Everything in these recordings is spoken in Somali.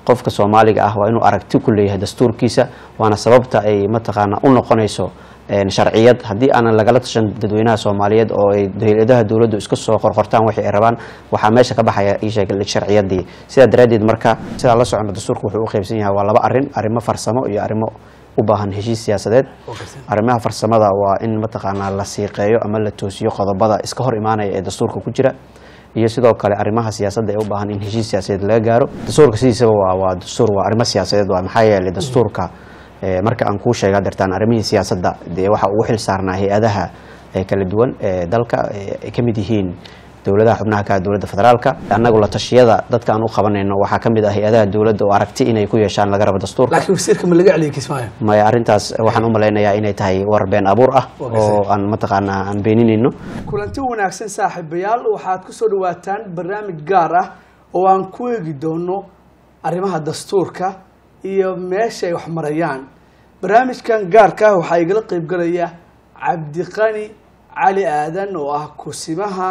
qofka soomaaliga ah waa inuu aragti ku leeyahay dastuurkiisa waana sababta ay mataqaana u noqonayso sharciyad haddii aanan lagala tashan dadweynaha soomaaliyeed oo ay hay-adaha dowladdu iska soo qorqortaan waxay ay rabaan waxaa meesha ka baxaya iisheeg sharciyadii sidaa daraaddeed marka sidaa la socono dastuurka wuxuu u qaybsan yahay waa laba arrin arrimo farsamo iyo arrimo u baahan heshiis siyaasadeed arrimaha farsamada waa in mataqaanaa la siiqeeyo ama la toosiyo qodobada iska hor imaanaya ee dastuurka ku jira iyo sidoo kale arrimaha siyaasadda ee u baahan in heshiis siyaasadeed laga gaaro dastuurka sidiisaba waa waa dastuur waa arrimo siyaasadeed waa maxaa yeelay dastuurka marka aan kuu sheega dartaan arrimihii siyaasadda dee waxa ugu xil saarnaa hay-adaha kala duwan ee dalka ay ka mid yihiin dowladaha xubnaha ka dowladda federaalka annagu la tashiyada dadka aan u qabanayno waxaa ka mid ah hay-adaha dowladda oo aragti inay ku yeeshaan laga rabo dastuurka laakiin wasiirka ma laga celiyay kismaayo maya arrintaas waxaan u malaynayaa inay tahay war been abuur ah oo aan mataqaanaa aan beeninayno kulanti wanaagsan saaxiibayaal waxaad ku soo dhawaataan barnaamij gaar ah oo aan ku eegi doono arrimaha dastuurka iyo meesha ay wax marayaan barnaamijkan gaarka ah waxaa igala qeybgalaya cabdiqani cali aadan oo ah kusimaha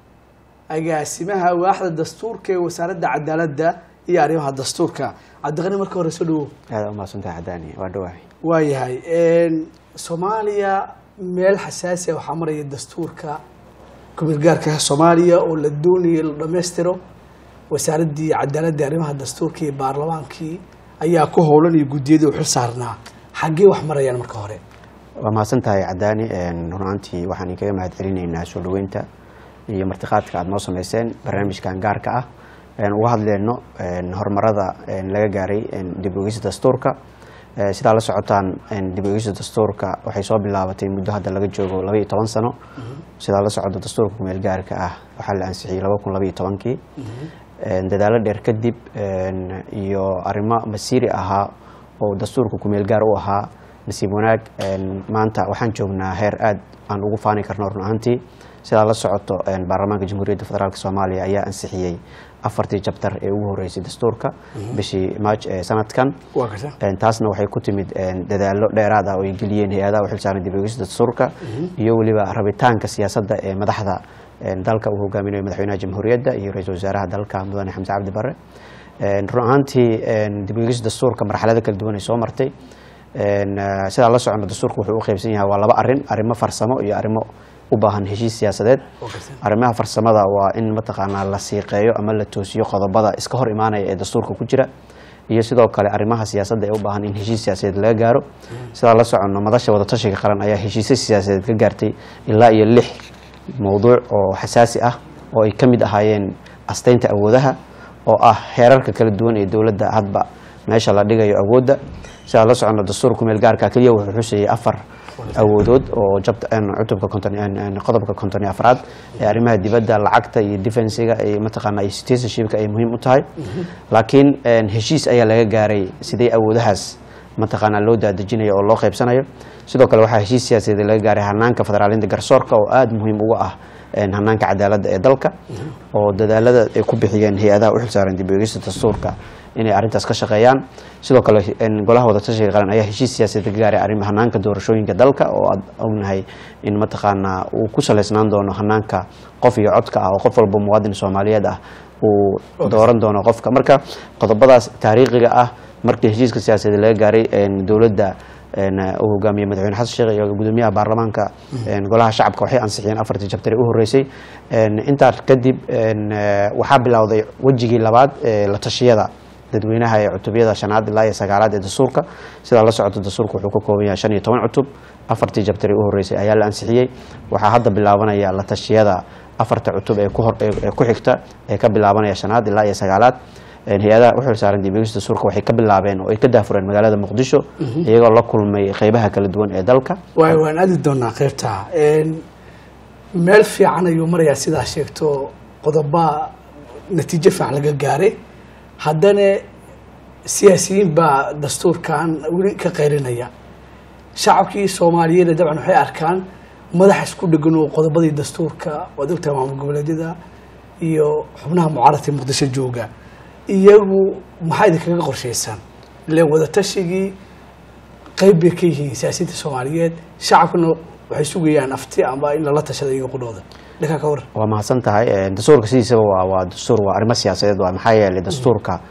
agaasimaha waaxda dastuurka ee wasaaradda cadaaladda iyo arrimaha dastuurka cabdiqani marka hore soo dhawow aada umahadsantahay cadaani waa dhawahay waayahay soomaaliya meel xasaasi ah waxaa maraya dastuurka kumeel gaarka soomaaliya oo la doonayay la dhammaystiro wasaaraddii cadaaladda arrimaha dastuurka iyo baarlamaankii ayaa ku howlan iyo guddiyadii u xil saarnaa xaggee wax marayaan marka hore waa mahadsan tahay cadaani runaantii waxaan inkaga mahad celinaynaa soo dhaweynta iyo martiqaadka aada noo sameyseen barnaamijkan gaarka ah uga hadleyno horumarada laga gaaray dib ogeysa dastuurka sidaa la socotaan dib ogeysa dastuurka waxay soo bilaabatay muddo hadda laga joogo laba iyo toban sano sidaa la socdo dastuurka kumeel gaarka ah waxaa la ansixiyey laba kun laba iyo tobankii dadaalo dheer kadib iyo arrimo masiiri ahaa oo dastuurka kumeel gaar u ahaa nasiib wanaag maanta waxaan joognaa heer aad aan ugu faani karno run ahaantii sidaa la socoto baarlamaanka jamhuuriyadda federaalk soomaaliya ayaa ansixiyey afartii jabtar ee ugu horeysay dastuurka bishii maaj ee sanadkan taasna waxay ku timid dadaalo dheeraad ah oo ay geliyeen hay-adaha u xilsaaran dib ogeysta dastuurka iyo weliba rabitaanka siyaasadda ee madaxda dalka uu hogaaminayo madaxweynaha jamhuuriyadda iyo ra-iisul wasaaraha dalka mudane xamse cabdi bare run ahaantii dib ogeysta dastuurka marxalado kala duwan ay soo martay sidaa la socono dastuurka wuxuu u qaybsan yahay waa laba arrin arrimo farsamo iyo arrimo u baahan heshiis siyaasadeed arrimaha farsamada waa in mataqaanaa la siiqeeyo ama la toosiyo qodobada iska hor imaanaya ee dastuurka ku jira iyo sidoo kale arrimaha siyaasadda ee u baahan in heshiis siyaasadeed laga gaaro sidaa la socono madasha wadatashiga qaran ayaa heshiisya siyaasadeed ka gaartay ilaa iyo lix mowduuc oo xasaasi ah oo ay ka mid ahaayeen asteynta awoodaha oo ah heerarka kala duwan ee dowladda hadba meesha la dhigayo awoodda sidaa la socono dastuurka kumeel gaarka keliya wuxuu xusayay afar awoodood oo cutubka qodobka konton iyo afraad ee arrimaha dibadda lacagta iyo defensiga iyo mataqaana iyo citizenshipka ay muhiim u tahay laakiin heshiis ayaa laga gaaray sidee awoodahaas mataqaana loo daadejinayo oo loo qaybsanayo sidoo kale waxaa heshiis siyaasadeed laga gaaray hanaanka federaalinta garsoorka oo aada muhiim uga ah hanaanka cadaaladda ee dalka oo dadaalada ay ku bixiyeen hay-adaha u xilsaaran dib ogeysta dastuurka inay arrintaas ka shaqeeyaan sidoo kale golaha wadatashiga qaran ayaa heshiis siyaasadeed ka gaaray arrin hanaanka doorashooyinka dalka oo aad ognahay in mataqaanaa uu ku saleysnaan doono hanaanka qof iyo codka ah oo qof walba muwaadin soomaaliyeed ah uu dooran doono qofka marka qodobadaas taariikhiga ah markii heshiiska siyaasadeed laga gaaray dowladda uu hogaamiyey madaxweyne xasan sheekh iyo gudoomiyaha baarlamaanka golaha shacabka waxay ansixiyeen afartii jabtari u horeysay intaas kadib waxaa bilowday wejigii labaad ee la tashiyada dadweynaha ee cutubyada shanaad ilaa iyo sagaalaad ee dastuurka sidaa la socoto dastuurka wuxuu ka kooban yahay shan iyo toban cutub afartii jabtari u horeysay ayaa la ansixiyey waxaa hadda bilaabanaya la tashiyada afarta cutub ee ku xigta ee ka bilaabanaya shanaad ilaa iyo sagaalaad hay-adaha u xil saaran dib ogeysta dastuurka waxay ka bilaabeen oo ay ka daafureen magaalada muqdisho iyagoo la kulmay qeybaha kala duwan ee dalka waay waan aadi doonaa qeybta meel fiican ayuu marayaa sidaa sheegto qodoba natiijo fiican laga gaaray haddana siyaasiyiin baa dastuurkan weli ka qayrinaya shacabkii soomaaliyeed dabcan waxay arkaan madax isku dhegan oo qodobadii dastuurka waad ogtahay maamul goboleedyada iyo xubnaha mucaaradka muqdisho jooga iyagu maxaa idinkaga qorshaysan ileen wadatashigai qeyb bay ka yihiin siyaasiyiinta soomaaliyeed shacabkuna waxay sugayaan afti amba in lala tashada iyaga qudhooda dhankaa ka waran waa mahadsan tahay dastuurka sidiisaba waa waa dastuur waa arrimo siyaasadeed waa maxaa yeelay dastuurka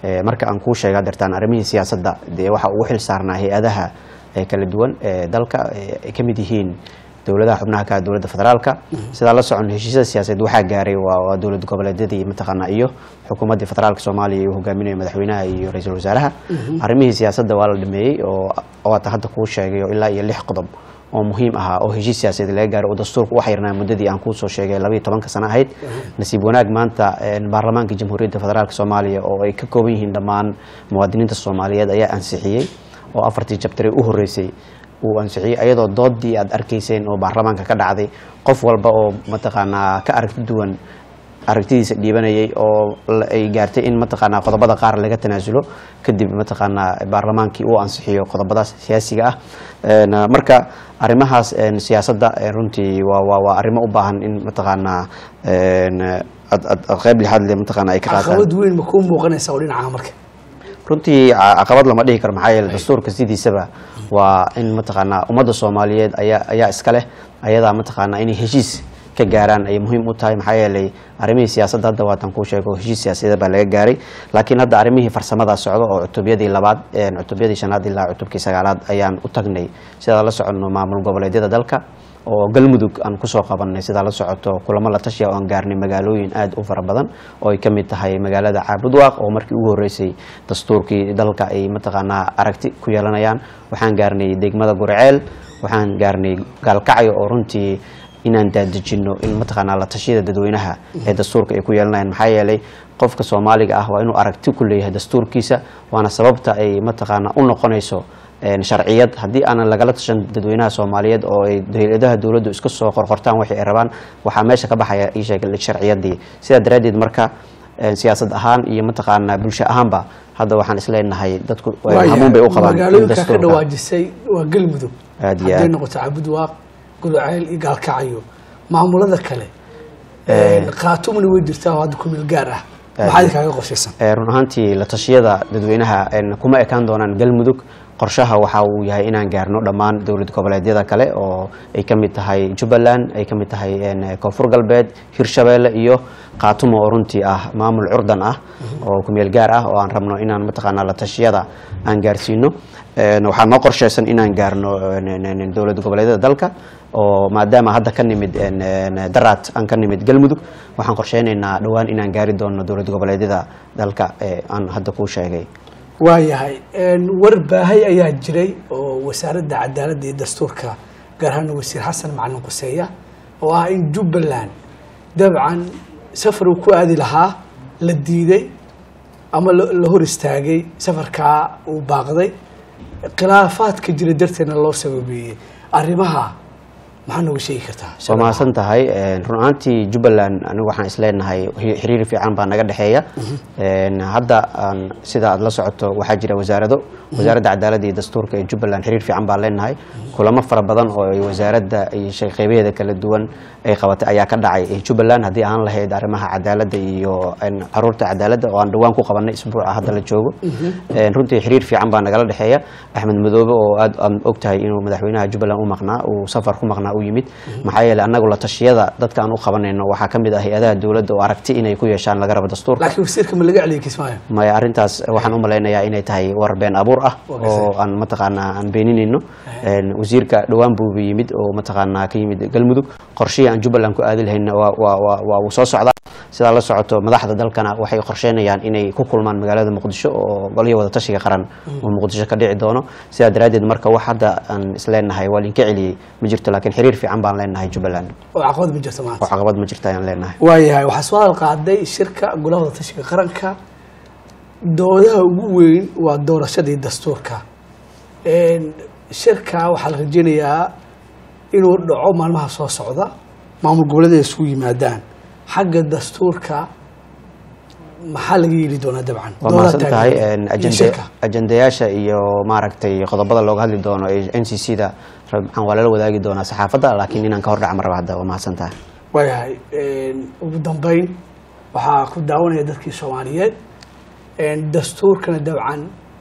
Eh, marka aan kuu sheega dartaan arrimihii siyaasadda dee waxa ugu xil saarnaa hay-adaha ee kala duwan ee dalka ee ay ka mid yihiin dowladaha xubnaha ka ah dowladda federaalka sidaa la socon heshiisyada siyaasadeed waxaa gaaray waa waa dowlad goboleedyadii mataqaanaa iyo xukuumaddii federaalka soomaaliya uu hogaaminaya madaxweynaha iyo ra-iisul wasaaraha arrimihii siyaasadda waa la dhameeyey oo oo hata hadda kuu sheegay oo ilaa iyo lix qodob oo muhiim ahaa oo heshiis siyaasadeed laga gaaray oo dastuurka u xirnaa muddadii aan kuusoo sheegay labayo tobanka sano ahayd nasiib wanaag maanta een, baarlamaanka jamhuuriyadda federaalka soomaaliya oo ay ka kooban yihiin dhammaan muwaadiniinta soomaaliyeed ayaa ansixiyey oo afartii jabtare u horreysay uu ansixiyey ayadoo doodii aad arkayseen oo baarlamaanka ka dhacday qof walba oo mataqaanaa ka aragti duwan aragtidiisa dhiibanayay oo la- ay gaartay in mataqaanaa qodobada qaar laga tanaasulo kadib mataqaanaa baarlamaankii uu ansixiyo qodobadaas siyaasiga ah Een, uh, marka arrimahaas een, siyaasadda een, runtii waa waa waa arrimo u baahan in mataqaanaa een, ad ad ad qayb lixaad le mataqaanaa ay ka qaataan caqabad weyn ma kuu muuqanaysa oo dhinaca marka runtii ca- caqabad lama dhihi karo maxaa yeele dastuurka sidiisaba waa in mataqaanaa ummadda soomaaliyeed ayaa ayaa iska leh ayadaa mataqaanaa inay heshiis ka gaaraan ay muhiim u tahay maxaa yeelay arrimihii siyaasadda hadda waatan kuu sheego heshiis siyaasadeed baa laga gaaray laakiin hadda arrimihii farsamada socdo oo cutubyadii labaad een, cutubyadii shanaad ilaa cutubkii sagaalaad ayaan u tagnay sidaa la soconno maamul goboleedyada dalka oo galmudug aan kusoo qabanay sidaa la socoto kulamo la tashiya oo aan gaarnay magaalooyin aad u fara badan oo ay ka mid tahay magaalada caabudwaaq oo markii ugu horreysay dastuurkii dalka ay mataqaanaa aragti ku yeelanayaan waxaan gaarnay degmada gurceel waxaan gaarnay gaalkacyo oo runtii inaan daadejino in mataqaanaa la tashiyada dadweynaha ee dastuurka ay ku yeelanayaan maxaa yeelay qofka soomaaliga ah waa inuu aragti ku leeyahay dastuurkiisa waana sababta ay mataqaanaa u noqonayso een, sharciyad haddii aanan lagala tashan dadweynaha soomaaliyeed oo ay hay-adaha dowladdu iska soo qorqortaan waxay ay rabaan waxaa meesha ka baxaya ii sheeg sharciyadii sidaa daraaddeed marka een, siyaasad ahaan iyo mataqaanaa bulsho ahaanba hadda waxaan isleenahay dadku Waayahay, hamuun bay u qabaan in magaalooyinka ka dastuurka dhawaajisay waa galmudug Aad iyo hadday aad. noqoto cabudwaaq gulceel iyo gaalkacyo maamulada kale qaatumna way jirtaa oo hadda kumeel gaar ah maxaa idinkaaga qorshaysan Ee, run ahaantii la tashiyada dadweynaha een, kuma ekaan doonaan galmudug qorshaha waxa uu yahay inaan gaarno dhammaan dowlad goboleedyada kale oo ay ka mid tahay jubbaland ay ka mid tahay een, koonfur galbeed hirshabeelle iyo qaatumo oo runtii ah maamul curdan ah oo kumeel gaar ah oo aan rabno inaan mataqaanaa la tashiyada aan gaarsiino Een, waxaa noo qorshaysan inaan gaarno een, een, een, dowlad goboleedyada dalka oo maadaama hadda ka nimid een, een, daraad aan ka nimid galmudug waxaan qorsheynaynaa dhowaan inaan gaari doono dowlad goboleedyada dalka ee aan hadda kuu sheegay waayahay war baahay ayaa jiray oo wasaaradda cadaaladda iyo dastuurka gaar ahaan wasiir xasan macalin quseeya oo ah in jubbaland dabcan safar uu ku aadi lahaa la diiday ama la la hor istaagay safarkaa uu baaqday khilaafaadka jira darteedna loo sababeeyey arrimaha maxaa nooga sheegi kartaa waa mahadsan tahay Een, run ahaantii jubbaland anigu waxaan isleenahay xi- xiriir fiican baa naga dhexeeya Een, hadda aan sida aad la socoto waxaa jira wasaarado wasaaradda cadaaladda iyo dastuurka ee jubbaland xiriir fiican baan leenahay kulamo fara badan oo ay wasaaradda iyo shay- qeybaheeda kala duwan ay qabatay ayaa ka dhacay ee jubbaland haddii aan lahayd arrimaha cadaaladda iyo een, caruurta cadaaladda oo aan dhowaan ku qabanay isbuuca hadda la joogo Een, runtii xiriir fiican baa nagala dhexeeya axmed madoobe oo aad aan og tahay inuu madaxweynaha jubbaland u maqnaa uu safar ku maqnaa u yimid maxaa yeelay annagu la tashiyada dadka aan u qabanayno waxaa ka mid ah hay-adaha dowladda oo aragti inay ku yeeshaan laga rabo dastuurka laakiin wasiirka ma laga celiyay kismaayo maya arrintaas waxaan u malaynayaa inay tahay war been abuur ah oo aan mataqaanaa aan beeninayno Een, wasiirka dhowaan buu yimid oo mataqaanaa ka yimid galmudug qorshihii aan jubbaland ku aadi lahayna waa waa waa waa uu soo socdaa sidaa la socoto madaxda dalkana waxay qorsheynayaan inay ku kulmaan magaalada muqdisho oo goliya wada tashiga qaran oo muqdisho ka dhici doono sidaa daraaddeed marka wax hadda aan isleenahay waa linka celiyey ma jirto laakiin xiriir fiican baan leenahay jubbaland oo caqabad ma jirto oo maanta caqabad ma jirta ayaan leenahay waayahay waxaa soo halqaaday shirka golaha tashiga qaranka doodaha ugu weyn waa doorashadii dastuurka Een, shirka waxaa la rajeynayaa inuu dhaco maalmaha soo socda maamul goboleeda isugu yimaadaan xagga dastuurka maxaa laga yeeli doonaa dabcan waa Doodaha mahadsan tahay taageerada iyo ajende- shirka. ajendayaasha iyo maaragtay qodobada looga hadli doono ee n c c da rabcan waa lala wadaagi doonaa saxaafadda laakiin inaan ka hor dhaca maraba hadda waa mahadsan tahay waayahay Een, ugu dambeyn waxaa ku daawanaya dadkii soomaaliyeed Een, dastuurkana dabcan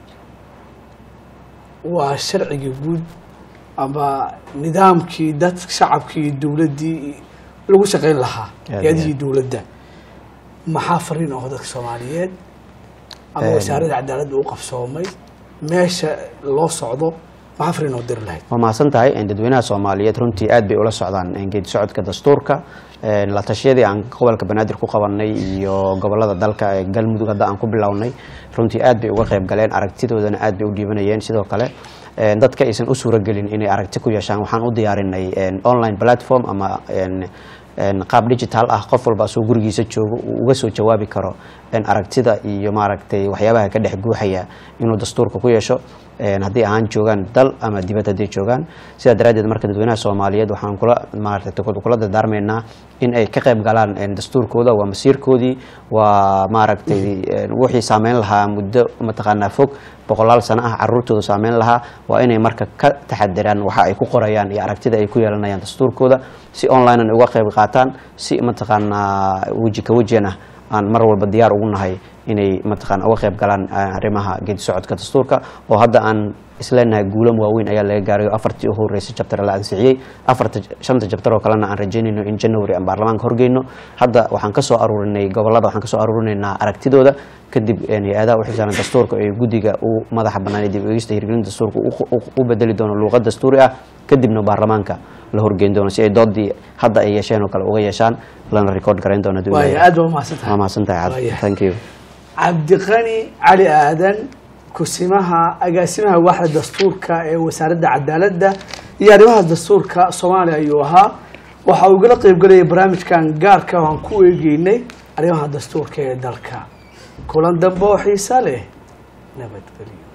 waa sharcigii guud ama nidaamkii dad shacabkii iyo dowladdii lagu shaqayn lahaa Aad hay-adihii iyo dowladda maxaa fariin aho dadka soomaaliyeed ama wasaaradda cadaaladda u qabsoomay meesha loo socdo maxaa fariin oo diri lahayd waa mahadsan tahay dadweynaha soomaaliyeed runtii aad bay ula socdaan geedi socodka dastuurka la tashiyadii aan gobolka banaadir ku qabanay iyo gobolada dalka ee galmudug hadda aan ku bilownay runtii aad bay uga qayb galeen aragtidoodana aad bay u dhiibanayeen sidoo kale dadka aysan u suuragelin inay aragti ku yeeshaan waxaan u diyaarinay online platform ama qaab digital ah qof walba asoo gurigiisa joogo uu uga soo jawaabi karo aragtida iyo maaragtay waxyaabaha ka dhex guuxaya inuu dastuurka ku yeesho haddii ahaan joogaan dal ama dibad hadday joogaan sidaa daraaddeed marka dadweynaha soomaaliyeed waxaan kula maaragtay kula dardaarmaynaa in ay ka qayb galaan dastuurkooda waa masiirkoodii waa maaragtay wixii saameyn lahaa muddo mataqaanaa fog boqolaal sano ah caruurtooda saameyn lahaa waa inay marka ka taxadiraan waxa ay ku qorayaan iyo aragtida ay ku yeelanayaan dastuurkooda si online an uga qayb qaataan si mataqaanaa weji ka wejian ah aan mar walba diyaar ugu nahay inay mataqaana uga qayb galaan arrimaha geedi socodka dastuurka oo hadda aan isleenahay guulam waaweyn ayaa laga gaaray oo afartii u horeysay jabtar la ansixiyey afarta shanta jabtar oo kalena aan rajeynayno in january aan baarlamaanka horgeyno hadda waxaan ka soo aruurinay gobolada waxaan ka soo aruurinaynaa aragtidooda kadib hay-adaha u xilsaaran dastuurka ee guddiga u madaxa bannaan dib eegista hirgelinta dastuurka u bedeli doono luuqad dastuuri ah kadibna baarlamaanka la horgeyn doono si ay doodii hadda ay yeesheen oo kale uga yeeshaan lana record garayn doono waaya aad baa mahadsantahay waa mahadsantahay Waaya. thank you cabdiqani cali aadan kusimaha agaasimaha waaxda dastuurka ee wasaaradda cadaaladda iyo arrimaha dastuurka soomaaliya ayuu ahaa waxa uu igala qeybgalayay barnaamijkan gaarka oo aan ku eegeynay arrimaha dastuurka ee dalka kulan dambe oo xiisa leh nabadgelyo